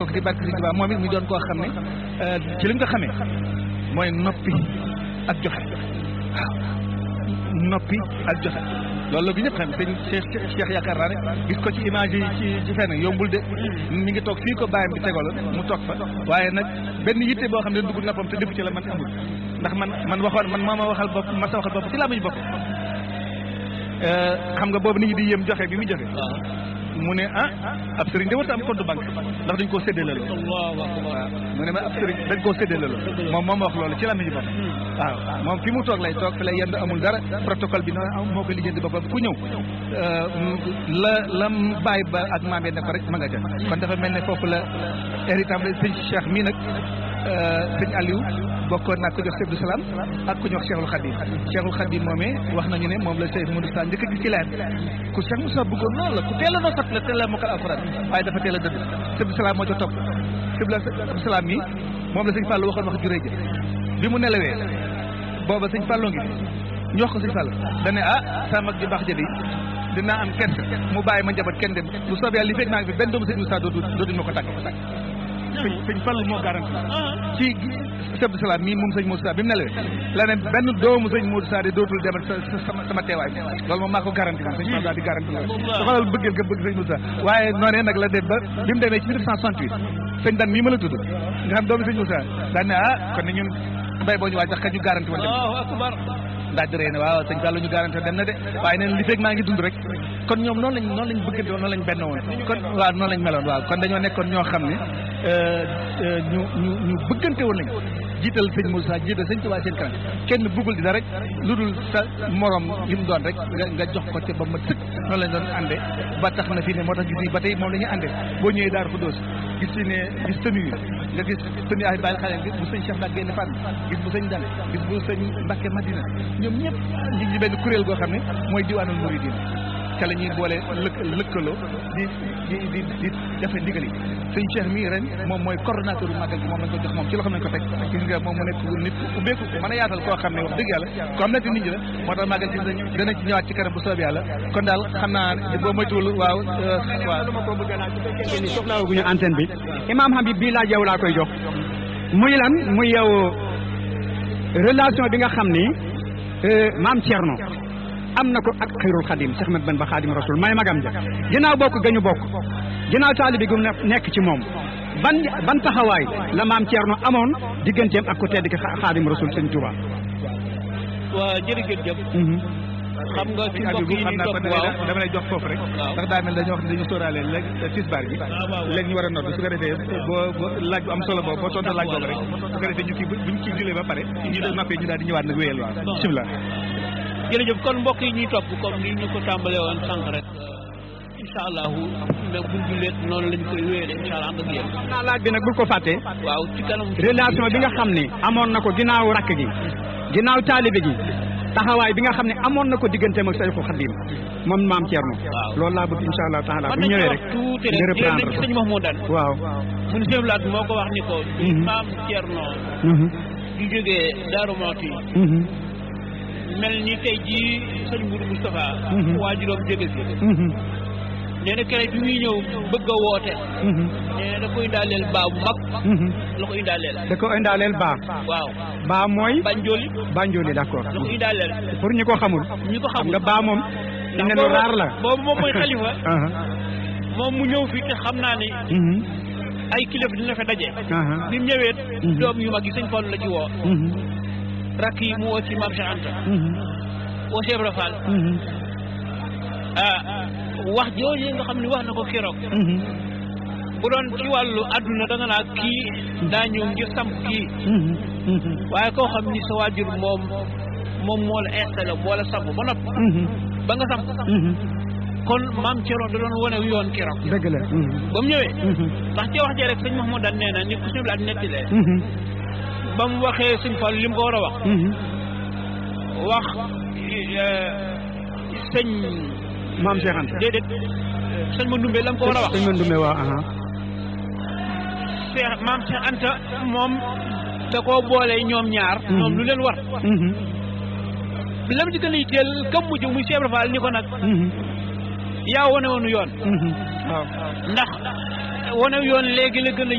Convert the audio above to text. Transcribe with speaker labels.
Speaker 1: mag di barke Sëriñ Tuubaa moom it mu doon koo xam ne ci li nga ko xamee mooy noppi ak joxe waaw noppi ak joxe loolu la bi ñëpp xam sëñ Cheikh Cheikh yaakaar naa ne gis ko ci image yi ci ci fenn yombul de mi ngi toog fii ko bàyyam bi tegaloon mu toog fa waaye nag benn yitte boo xam ne dugg noppam te def ci la man amul ndax man man waxoon man moo ma waxal bopp ma sa waxal bopp ci laa muñu bopp xam nga boobu nit ñi di yéem joxe bi mu joxe mu ne ah ab sëriñ de warta am compte banque ndax dañ koo séddale la waaw mu ne ma ab sëriñ dañ koo séddale la moom moom wax loolu ci la nañu bopp waaw moom fi mu toog lay toog fi lay yendu amul dara protocole bi noonu moo ko lijjanti boppam ku ñëw la la bàyyi ba ak maam ne ko rek ma nga ca kon dafa mel ne foofu la héritage sëñ Cheikh mii nag sëñ Aliou bokkoon naa ko jox Cheikh Salaam ak ku ñu wax Cheikhul Khadim Cheikhul Khadim moomee wax nañu ne moom la Cheikh Modou Sa njëkk a gis ci leen ku Cheikh Moussa bëggoon loolu la ku teel a noo sat la teel a mokkal alxuraan waaye dafa teel a dëdd Cheikh Salaam moo ca topp Cheikh Salaam mi moom la sëñ Fallou waxoon wax juree ja bi mu nelawee booba sëñ Fallou ngi ñu wax ko sëñ Fallou dane ah sa mag ji baax jëli dinaa am kersa mu bàyyi ma njaboot kenn dem bu soobee yàlla li fekk maa ngi fi benn doomu sëñ Moussa dootu dootuñ ma ko tàgg sëñ sëñ Fall moo garanti ci chef de salaam mii moom sëñ Moussa bi mu nelawee la ne benn doomu sëñ Moussa de dootul demal sa sama sama teewaay loolu moom maa ko garanti man sëñ Fall daal di garanti loolu da xoolal bëggeel nga bëgg sëñ Moussa waaye noonee nag la dem ba bi mu demee ci 1968 sëñ Dan mii ma la tudd nga xam doomu sëñ Moussa daan ne ah kon ne ñun mbay boo ñu waaj sax ka ñu garanti woon dem daaj rey ne waaw sëñ Fall ñu garanti dem na de waaye neen li fekk maa ngi dund rek kon ñoom noonu lañ noonu lañ bëggante woon noonu lañ benn woon kon waaw noonu lañ meloon waaw kon dañoo nekkoon ñoo xam ne ñu ñu ñu bëggante woon lañ jiital sëñ Moussa jiital sëñ Tuubaa seen kanam kenn bëggul dina rek lu dul sa morom li mu doon rek nga nga jox ko ca ba ma sëkk noonu lañ doon ànde ba tax na fii ne moo tax gis ni ba tey moom la ñuy ànde boo ñëwee Daaru Xudoos gis fi ne gis tënu yi nga gis tënu ay bàyyi xale gis bu sëñ Cheikh Mbacke Gaynde Fatma gis bu sëñ Dane gis bu sëñ Mbacke Madina ñoom ñëpp ñu ngi benn kuréel goo xam ne mooy diwaanul Mouridine ca la ñuy boole lëkk lëkkaloo di di di di defe ndigal yi sëñ Cheikh mii ren moom mooy coordonnateur bu màggal gi moom lañ ko jox moom ci loxo nañ ko teg gis nga moom mu nekk nit ubbeeku mën a yaatal koo xam ne wax dëgg yàlla ko am na te nit ñi la moo tax màggal gis nañ dana ci ñëwaat ci kanam bu soob yàlla kon daal xam naa boo moytuwul waaw waaw
Speaker 2: lu ma ko bëgg naa su fekkee ni soxlaawaguñu antenne bi Imam Habib bii laaj yow laa koy jox muy lan muy yow relation bi nga xam ni maam Thierno am na ko ak xayrul xadim Cheikh Ahmed Bamba xadim rasul may magam ja ginnaaw bokk gañu bokk ginnaaw taalibi gu nekk ci moom ban ban taxawaay la maam Thierno amoon digganteem ak ku tedd ki xadim rasul sëñ Touba.
Speaker 3: waa jërëjëf jëf xam nga ci mbokk yi
Speaker 1: xam
Speaker 3: ñu
Speaker 1: naa
Speaker 3: topp
Speaker 1: kon
Speaker 3: waaw
Speaker 1: dama lay jox foofu rek ndax daa mel dañoo wax ne dañu sóoraale léegi tisbaar bi léegi ñu war a nodd su ko defee boo boo laaj bu am solo boobu boo tontu laaj boobu rek su ko defee ñu kii buñ kii julee ba pare ñu doon noppee ñu daal di ñëwaat nag wéyal waaw bismillah
Speaker 3: jërëjëf kon mbokk yi ñuy topp comme ni ñu ko tàmbalee woon sànq rek incha allahu nag buñ julleet noonu lañ koy wéyale incha allah ànd ak yéen
Speaker 2: xam naa laaj bi nag bul ko fàtte
Speaker 3: waaw ci kanam
Speaker 2: relation bi nga xam ne amoon na ko ginnaaw rakk gi ginnaaw taalibe gi taxawaay bi nga xam ne amoon na ko digganteem ak Sayxul Xadim moom maam Thierno.
Speaker 3: Waaw.
Speaker 2: loolu laa bëgg incha allah taala
Speaker 3: man
Speaker 2: bu
Speaker 3: nañu
Speaker 2: ñëwee
Speaker 3: wax
Speaker 2: rek
Speaker 3: tuuti
Speaker 2: nga
Speaker 3: rek jël nañ
Speaker 2: reprendre
Speaker 3: ci sëñ Mahmoudan
Speaker 2: waaw.
Speaker 3: mun sëñ Laat moo ko wax ni ko
Speaker 2: Mhm.
Speaker 3: maam Thierno
Speaker 2: Mhm.
Speaker 3: di jógee Daaru Mawti
Speaker 2: Mhm.
Speaker 3: mel ni tey jii sëñ Mourou Moustapha
Speaker 2: Mhm.
Speaker 3: waajuróom jóge si
Speaker 2: Mhm.
Speaker 3: nee na keroog bi muy ñëw bëgg a woote
Speaker 2: Mhm.
Speaker 3: nee na da koy indaaleel baa bu mag
Speaker 2: Mhm.
Speaker 3: la ko indaaleel
Speaker 2: da ko indaaleel baa
Speaker 3: waaw
Speaker 2: baa mooy
Speaker 3: Banjoli
Speaker 2: Banjoli d'accord
Speaker 3: la ko indaaleel
Speaker 2: pour ñi ko xamul
Speaker 3: ñi ko
Speaker 2: xam
Speaker 3: xamul
Speaker 2: nga baa moom
Speaker 3: ndax
Speaker 2: ne lu
Speaker 3: boobu-
Speaker 2: raar la
Speaker 3: boobu moom mooy xalifa
Speaker 2: Aha.
Speaker 3: moom mu ñëw fi te xam naa ni
Speaker 2: Mhm.
Speaker 3: ay kilifa dina fa daje
Speaker 2: Aha.
Speaker 3: bi mu ñëwee
Speaker 2: Mhm.
Speaker 3: doom yu mag yi sëñ Fallu la ci woo
Speaker 2: Mhm.
Speaker 3: rakk yi mu woo ci maam Cheikh Anta
Speaker 2: Mhm.
Speaker 3: woo Cheikh Ibra Fall
Speaker 2: Mhm.
Speaker 3: ah wax jooju nga xam ne wax na ko keroog
Speaker 2: Mhm.
Speaker 3: bu doon ci wàllu àdduna da nga naa kii daa ñëw ngir samp kii
Speaker 2: Mhm. Mhm.
Speaker 3: waaye koo xam ni sa waajur moom moom moo la installé moo la samp ba nopp
Speaker 2: Mhm.
Speaker 3: ba nga samp
Speaker 2: Mhm.
Speaker 3: kon maam Thierno da doon wane yoon keroog
Speaker 2: dëgg la. Mhm.
Speaker 3: ba mu ñëwee
Speaker 2: Mhm.
Speaker 3: ndax ci wax jee rek sëñ Mahmoudane nee na ni ku sëñ laat nettilee
Speaker 2: Mhm.
Speaker 3: ba mu waxee sëñ Fall li mu ko war a wax
Speaker 2: Mhm.
Speaker 3: wax eh, sëñ
Speaker 2: maam Cheikh Anta.
Speaker 3: déedéet sëñ ma ndumbe la mu ko war a wax
Speaker 2: sëñ Mandoumbe waa aha.
Speaker 3: Cheikh maam Cheikh Anta moom da koo boole ñoom ñaar ñoom lu leen war
Speaker 2: Mhm.
Speaker 3: lam ci gën a yitteel kam mujj muy Cheikh Ibra Fall ni ko nag
Speaker 2: Mhm.
Speaker 3: yaa wane woonu yoon
Speaker 2: Mhm. waaw.
Speaker 3: ndax wane yoon léegi la gën a